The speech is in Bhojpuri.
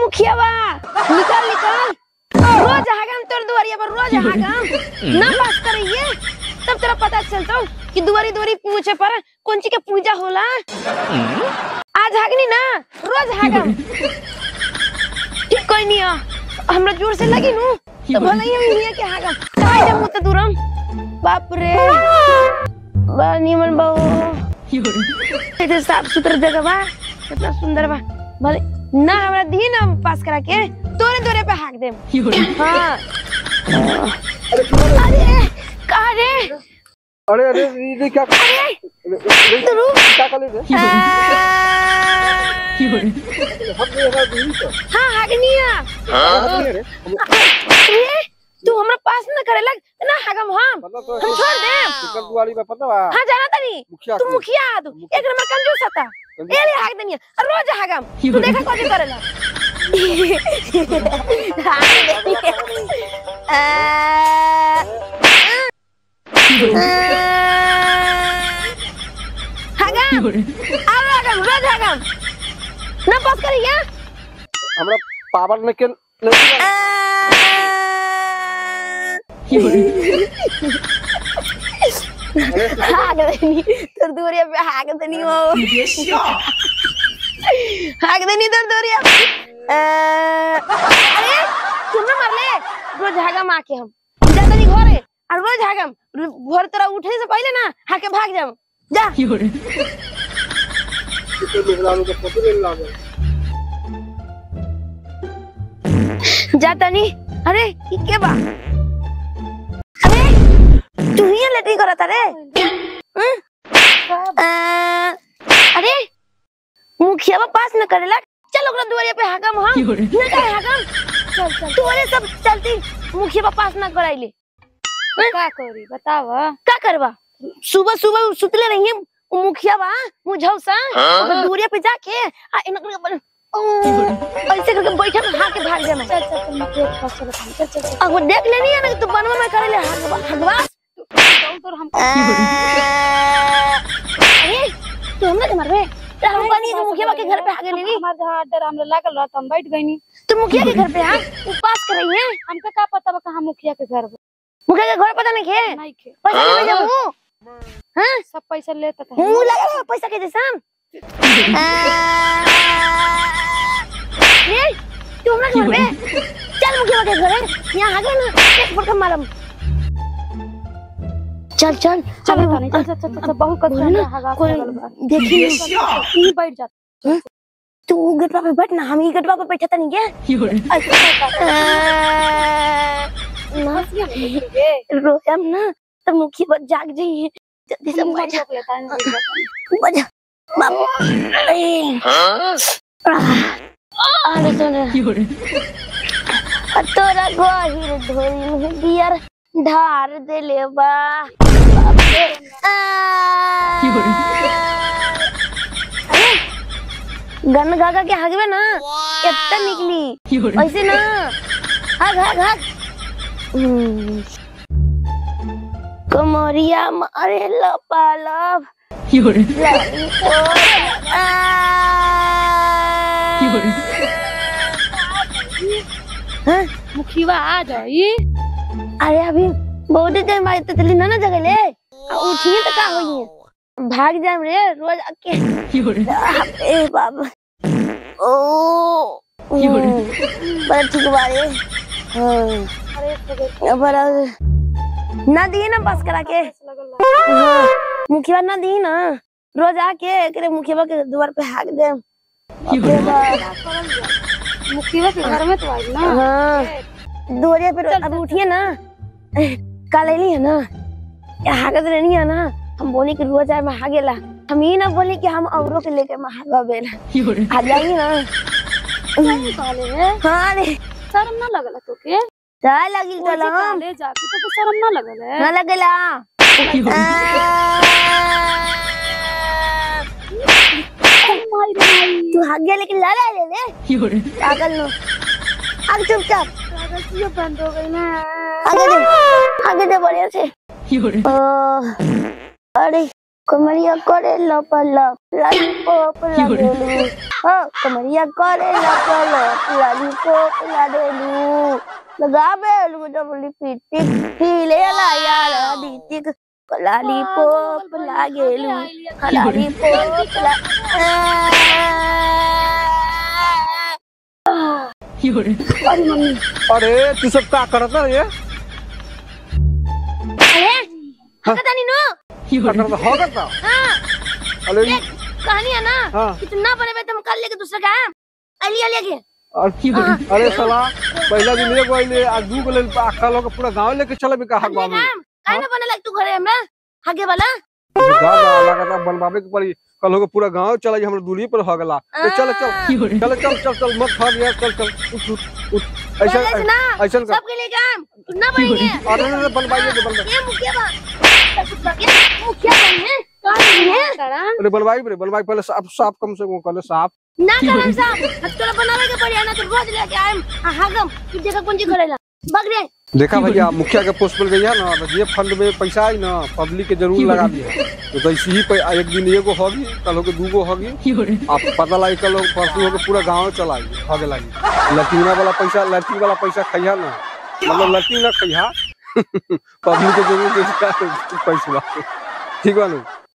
मुखिया बा निकल निकल रोज हागम तोर दुआरिया पर रोज हागम ना पास करिए तब तेरा पता चलता कि दुआरी दुआरी पूछे पर कौन चीज के पूजा होला आज हागनी ना रोज हागम ठीक कोई नहीं आ हमरा जोर से लगी नु तो भले ही हम हिया के हागम काय दे मुत दूरम बाप रे बा निमन बाबू इधर साफ सुथरा जगह बा कितना सुंदर बा भले ना हमरा दी ना पास करा के तोरे तोरे पे हाक दे हाँ अरे कहा रे अरे अरे ये ये क्या अरे ये तू क्या कर ले आ, हम ये ना दूरी तो हाँ हागनिया हाँ रे अरे तू हमरा पास ना करे लग ना हागम हम पता तो हम छोड़ दे टिकट दुआरी में पता बा हाँ जाना तनी मुखिया तू मुखिया आ तू एक नंबर कंजूस था ए ले हाक दनिया और रोज हागम तू देखा कौन करेला हाक दनिया हागम अब हागम रोज हागम ना पास करिया हमरा पावर में के नहीं हाक दनी तोर दूरिया पे हाक दनी हो हाक दनी तोर दूरिया अरे तुम ना मरले रोज हागम आके हम जा तनी घरे और रोज हागम घर तेरा उठने से पहले ना हाके भाग जाम जा तो लोग के फोटो ले ला जा तनी अरे ई के बा अरे तू ही लेटी करत रे हं? आ, अरे मुखिया बा पास न करेला चल ओकरा दुआरिया पे हाकम हम न करे हाकम चल चल तोरे सब चलती मुखिया बा पास न कराइले का करी बताव का करबा सुबह सुबह सुतले रहिए उ मुखिया बा मुझौसा ओकर दुआरिया पे जाके आ इन कर ऐसे करके बैठल हाके भाग जाना चल चल तुम देख फसल चल चल चल अब वो देख लेनी है ना कि तू बनवा में करे ले हगवास दौड़ दौड़ हम अरे तू हमरा के मारबे तो हम पानी के मुखिया के घर पे आ गेली नी हमार जहां डर हमरा लागल रहत हम बैठ गइनी तू मुखिया के घर पे आ उपास कर रही है हमके का पता बा कहां मुखिया के घर बा मुखिया के घर पता नहीं के नहीं खे पैसा नहीं भेजबू हां सब पैसा लेता था मुंह लगा है पैसा के जैसा ये तू हमरा के घर पे चल मुखिया के घर यहाँ आ गए ना एक फटका मारम चल चल चल अब- चल चल चल चल बहुत कच्चा बोले ना, हगा कोई लगल बा देखी यहीं बैठ जा तू गटवा पे बैठ ना हम ही गटवा पे बैठा था नहीं क्या ना रोयम ना तब मुखी बच जाग जाइए जल्दी से बैठ जा लेता है बैठ जा बाबू ए अरे सुन तोरा गहिर धोरी में बियर ढार देले बा बाप रे। आ। अरे, गन गागा के हगवे ना कितना निकली ऐसे ना हग हग हग हम्म। कमरिया मारे लपालप लॉलीपॉप। आ। हाँ? मुखिया आ जाई अरे अभी बहुत टाइम बाद तो चली ना ना जगह ले आ उठिए तो का होई भाग जाम रे रोज आके ए बाबा ओ हम्म, बड़ा ठीक बारे हाँ बड़ा ना दिए ना पास करा के हाँ, मुखिया ना दी ना रोज आके एकरे मुखिया के द्वार पे हाक दे बाप रे बाप। मुखिया के घर में तो आई ना हाँ दोरिया पे अभी उठिए ना कल अली है ना या हागत रहनी है ना हम बोले कि रोज आए महागेला हम ही ना बोले कि हम औरों के लेके महागा बेला आ जाएंगे ना कहले रे हाँ रे शर्म ना लगल तोके जा लगी ओजे चलो हम काले जाके तो शर्म ना लगल है ना लगेला माई रे माई तू भाग गया लेकिन ला ले ले पागल नो आगे चुपचाप कागज ये बंद हो गई ना आगे दे आगे दे बढ़िया से ओ, अरे कमरिया करे लप लप लॉलीपॉप लागेलू हो कमरिया करे लप लप लॉलीपॉप लागेलू लगाबे जब लिपस्टिक हिले ला यार दीतिक लॉलीपॉप लागेलू लॉलीपॉप ला अरे मम्मी अरे तू सब का करत रे ये अरे हकता नहीं नो का करत हो करता हाँ अरे ये कहानी है ना हाँ। कि तुम ना बने तुम कर लेके दूसरा काम अली अली के अरे अरे साला पहला दिन एगो आइले आ दू गो लेल अक्का लोग पूरा गांव लेके चले भी कहा अगले बाबू काम काहे ना बने लग तू घरे हमरा आगे वाला गाना लगाता बनवावे के पड़ी कल होके पूरा गांव चला हमरा दूरी पर हो गला ए, चल चल चल चल चल चल मत भाग यार चल चल उठ उठ उठ ऐसा पहले से ना ऐसा कर सबके लिए काम तुम ना बनेंगे अरे अरे, अरे बनवाइए के बनवाइए ये मुखिया बा ये मुखिया बने कहां है करा अरे बनवाई रे बनवाई पहले साफ साफ कम से कम पहले साफ ना करम साहब हथकड़ा बनावे के पड़ी ना तो रोज लेके आएम आ हागम कि देखा कौन चीज करेला बग रे देखा भैया मुखिया के पोस्ट पर गई ना तो ये फंड में पैसा आई ना पब्लिक के जरूर लगा दिया तो कैसे ही पै- एक दिन एगो होगी कल होके दूगो होगी आप पता लगी कल होके परसों होके पूरा गांव चलाई होगे लगी लटीना वाला पैसा लड़की वाला पैसा खैया ना मतलब लड़की ना खैया पब्लिक के जरूर पैसा ठीक बा ठीक बा नु